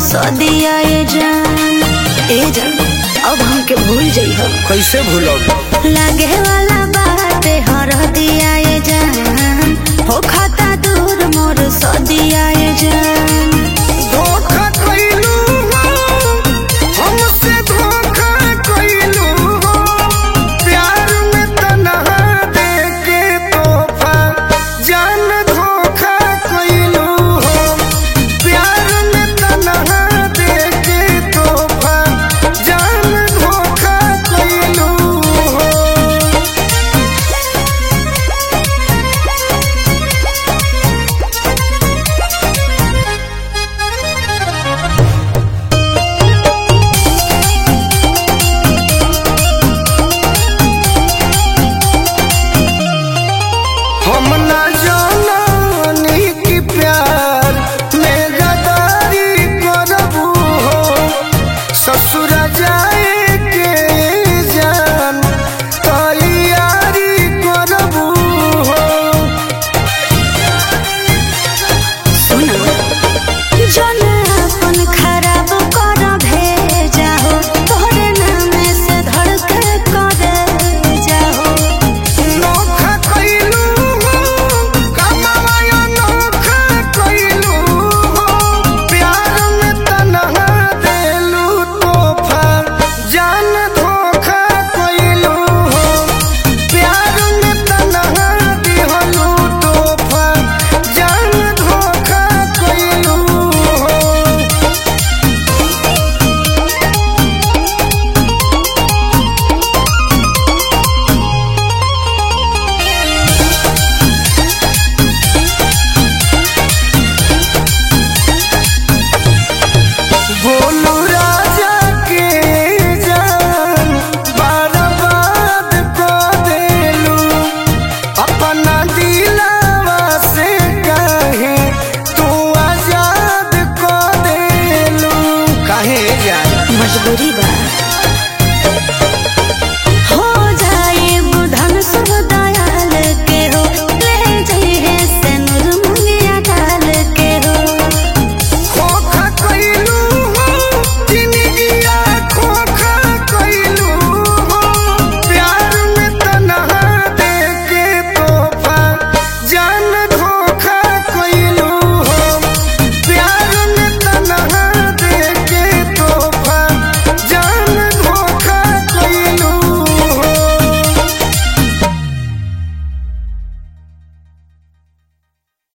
सदिया ये जान ए जान अब हमके भूल जइह कैसे भूलब लागे वाला बाटे हर दिया ये जान हो खाता दूर मोर सदिया ये जान धोखा कइलू हो हमसे धोखा कइलू हो प्यार में तन्हा देके तोहफा जान धोखा कइलू हो प्यार में तन्हा देके तोहफा जान धोखा कइलू हो हम ना जानी कि प्यार में गदारी करबू हो ससुर जाए के जान तैयारी करबू हो सुना जन अपन खराब कर भेजा हो तोहरे नाम से धड़के कर जाहो नोखा कइलू हो कमाया नोखा कइलू हो प्यार में तन्हा देलू तोहफा जान धोखा कइलू हो प्यार में तन्हा दिहलू तोहफा जान धोखा कइलू हो भोलू राजा के जान बर्बाद कर देलू अपना दिलावा से कहे तू आजाद कर देलू काहे जान मजबूरी बा